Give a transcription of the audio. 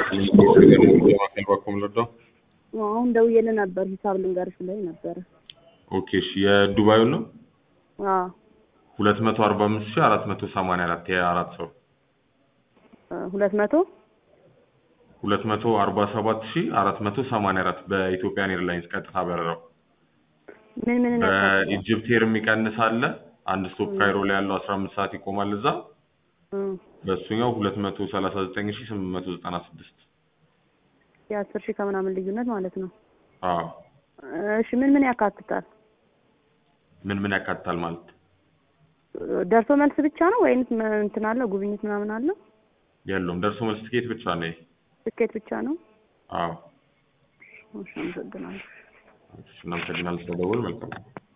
ማከል ባኮም ለዶ አሁን ደውዬልህ ነበር ሂሳብ ልንገርሽ ብለኸኝ ነበረ። ኦኬ እሺ የዱባዩ ነው አዎ ሁለት መቶ አርባ አምስት ሺህ አራት መቶ ሰማንያ አራት የአራት ሰው ሁለት መቶ ሁለት መቶ አርባ ሰባት ሺህ አራት መቶ ሰማንያ አራት በኢትዮጵያን ኤርላይንስ ቀጥታ በረራው ምን ምን ያካትታል? በኢጅፕት ኤር የሚቀንስ አለ አንድ ስቶፕ ካይሮ ላይ ያለው አስራ አምስት ሰዓት ይቆማል እዛ እም፣ በእሱኛው ሁለት መቶ ሰላሳ ዘጠኝ ሺህ ስምንት መቶ ዘጠና ስድስት የአስር ሺህ ከምናምን ልዩነት ማለት ነው። አዎ እሺ ምን ምን ያካትታል? ምን ምን ያካትታል ማለት ደርሶ መልስ ብቻ ነው ወይንስ ም- እንትን አለ ጉብኝት ምናምን አለ? የለውም ደርሶ መልስ ትኬት ብቻ ነው ይሄ ትኬት ብቻ ነው? አዎ እሺ አመሰግናለሁ። እናመሰግናለን ስለደወል መልካም